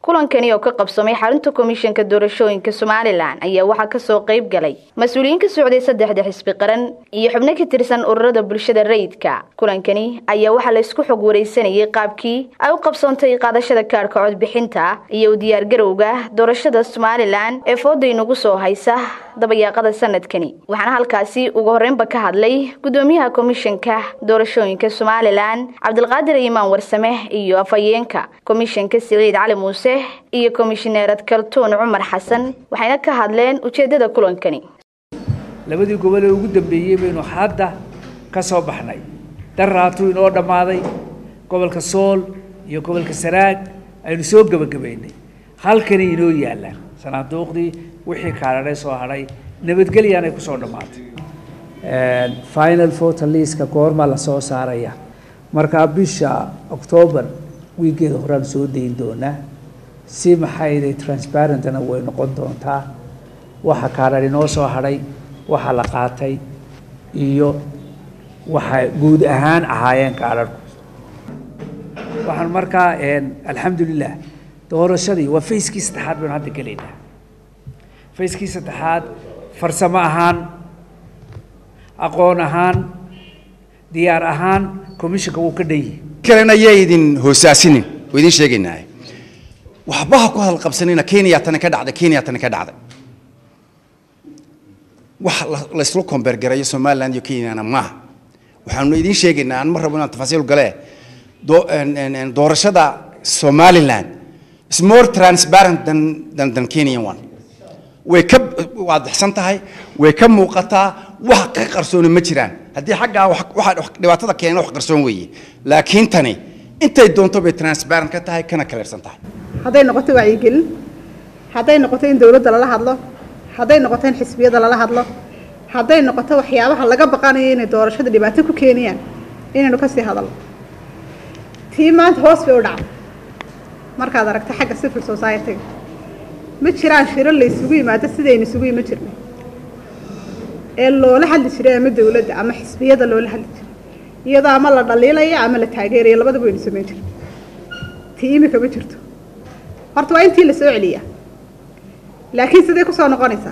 kulankani oo ka qabsamay xarunta komishanka doorashooyinka somalilan ayaa waxaa kasoo qayb galay mas-uuliyiin ka socday saddexda xisbi qaran iyo xubno ka tirsan ururada bulshada rayidka kulankani ayaa waxaa la isku xog wareysanayay qaabkii ay u qabsoontay qaadashada kaadhka codbixinta iyo u diyaargarowga doorashada somalilan ee fooda inagu soo haysa dabayaaqada sanadkani waxaana halkaasi ugu horreynba ka hadlay gudoomiyaha komishanka doorashooyinka somalilan cabdilqaadir imaan warsame iyo afhayeenka komishanka siciid cali muuse iyo komishineerad kaltuun cumar xasan waxayna ka hadleen ujeeddada kulankani labadii gobol ee ugu dambeeyey baynu hadda ka soo baxnay daraatuu inoo dhammaaday gobolka sool iyo gobolka saraag aynu soo gebagabaynay halkani inoo yaallaan sanaaduuqdii wixii kaadhadhay soo hadhay nabadgelyaanay ku soo dhammaatay final voter liska goormaa la soo saaraya markaa bisha octoobar wiigeeda horaan soo dayin doonaa si maxayday transparentna way noqon doontaa waxa kaadhadh inoo soo hadhay waxa la qaatay iyo waxay guud ahaan ahaayeen kaadhadhku waxaan markaa alxamdulilah doorashadii waa fayskii saddexaad baynu hadda gelaynaa fayskii saddexaad farsamo ahaan aqoon ahaan diyaar ahaan commissionka wuu ka dhan yihi kalena yaa idin hoosaasinin oo idin sheegaynaa waxba ha ku hadal qabsanina kenya tani ka dhacday kenya tani ka dhacday wax laysla kombeergarayo somaliland iyo kenyana maaha waxaanu idin sheegaynaa aan ma rabo inaan tafaasiil gale doorashada somaliland is more transparent than than than kenyan one way ka waadixsan tahay way ka muuqataa wax ka qarsooni ma jiraan haddii xaggaa waxa dhibaatada keena wax qarsoon weeye laakiin tani intay doonto bay transparent ka tahay kana kaleersan tahay hadday noqoto wacyigelin hadday noqoto in dowladda lala hadlo hadday noqoto in xisbiyada lala hadlo hadday noqoto waxyaabaha laga baqanayo inay doorashada dhibaato ku keenayaan inaynu kasii hadalno tii maanta hoos bay u dhacday markaad aragto xagga civil society-ga ma jiraan shiro la isugu yimaado sidaynu isugu yima jirnay ee loola hadli jiray ama dowladda ama xisbiyada loola hadli jiray iyadoo ama la dhaliilaya ama la taageeraya labadaba waynu samayn jirnay tii imika ma jirto horta waa intii la soo celiyaa laakiin sidee ku soo noqonaysaa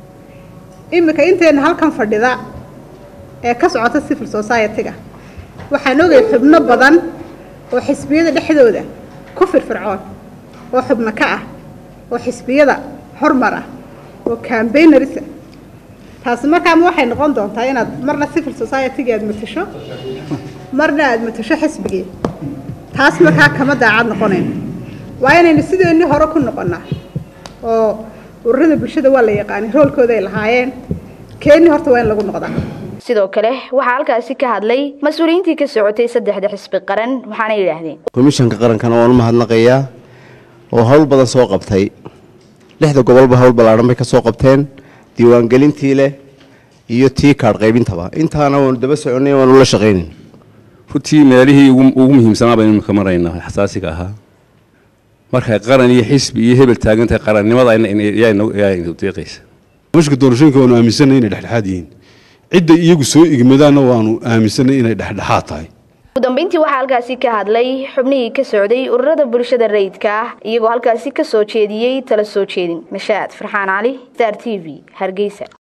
imika intayna halkan fadhida ee ka socota civil society-ga waxaan ogay xubno badan oo xisbiyada dhexdooda ku firfircoon oo xubno ka ah oo xisbiyada hormar ah oo cambaynarisa taasi markaama waxay noqon doontaa inaad marna civil society-ga aad matasho marna aad matasho xisbigii taas markaa kama daacad noqonayno waa inaynu sideennii hore ku noqonnaa oo ururada bulshada waa la yaqaanay roolkooda ay lahaayeen keennii horta waa in lagu noqdaa sidoo kale waxaa halkaasi ka hadlay mas-uuliyiintii ka socotay saddexda xisbi qaran waxaana yidhaahdeen komishanka qarankana waan u mahadnaqayaa oo hawl badan soo qabtay lixda gobolba hawl ballaadhan bay ka soo qabteen diiwaangelintii leh iyo tii kaadh qaybintaba intaana waanu daba soconay waanu la shaqaynayn runtii meelihii ugu muhiimsanaa baynu ka maraynaa xasaasiga ahaa markay qaran iyo xisbi iyo hebel taagantahay qarannimada yaa deeqaysa mashka doorashooyinka waanu aaminsanay inay dhexdhexaad yihiin cidda iyagu soo igmadaanna waanu aaminsanay inay dhexdhexaad tahay ugu dambeyntii waxaa halkaasi ka hadlay xubnihii ka socday ururada bulshada rayidka ah iyagoo halkaasi ka soo jeediyey tala soo jeedin mashaad farxaan cali star t v hargeysa